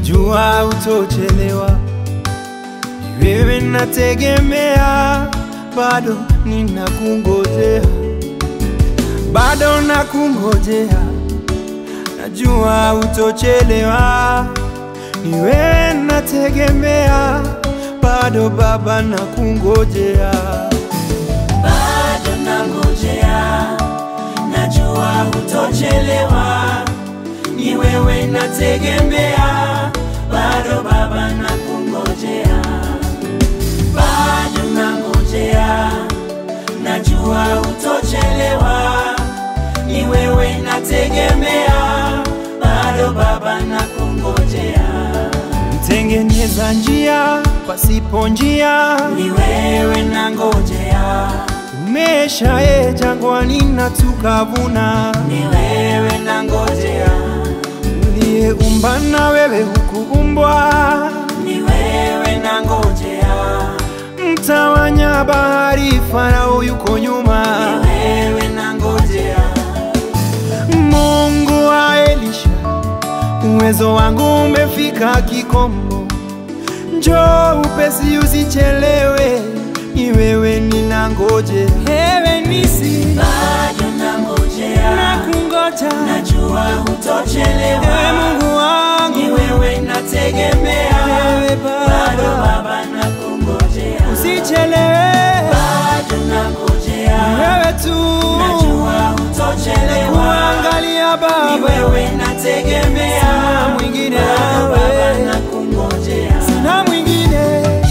najua utochelewa, ni wewe nategemea, bado ninakungojea, bado nakungojea, najua utochelewa, ni wewe nategemea, bado Baba nakungojea. bado nangojea, najua hutochelewa, ni wewe nategemea, bado Baba nakungojea, bado nangojea, najua hutochelewa, ni wewe nategemea, bado Baba nakungojea, Mtengeneza njia pasipo njia, ni wewe nangojea, umeshaye jangwani na tukavuna, ni wewe nangojea uliyeumba na wewe hukuumbwa, ni wewe nangojea, mtawanya bahari, Farao yuko ni nyuma. wewe nangojea, Mungu wa Elisha, uwezo wangu umefika kikomo, njoo upesi, usichelewe, ni wewe ninangoje, ewe nisi bado nangojea, nakungoja, najua ewe hutochelewa, Mungu wangu, ni wewe nategemea, Ewe Baba. bado Baba nakungojea, usichelewe, bado nangojea, wewe tu najua hutochelewa, kuangalia ni Baba, wewe nategemea, Sina mwingine bado Baba wewe. nakungojea. na mwingine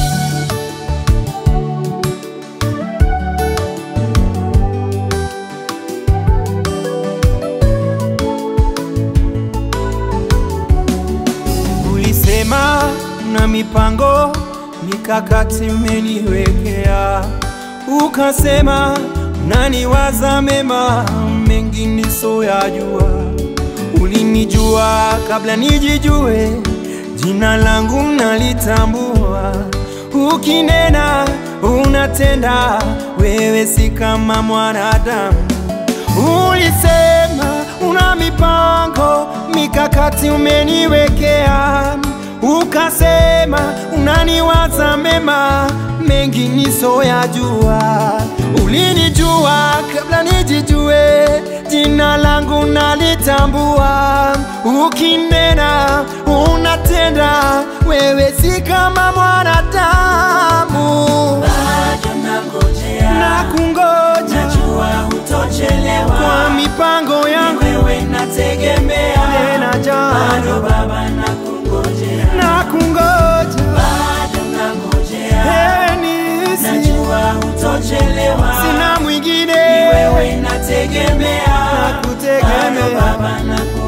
Ulisema na mipango mikakati mmeniwekea, ukasema naniwaza mema mengi nisoyajua. Ulinijua kabla nijijue, jina langu nalitambua. Ukinena unatenda, wewe si kama mwanadamu. Ulisema una mipango mikakati umeniwekea, ukasema unaniwaza mema mengi nisoyajua. Ulinijua kabla nijijue, jina langu nalitambua. Ukinena unatenda, wewe si kama mwanadamu. bado nangojea, Na kungoja najua hutochelewa, kwa mipango ni yangu wewe nategemea, tena jana bado Baba nakungojea, na kungoja bado nangojea, ewe nisi najua hutochelewa, sina mwingine ni wewe nategemea, Nakutegemea. bado Baba nakungojea.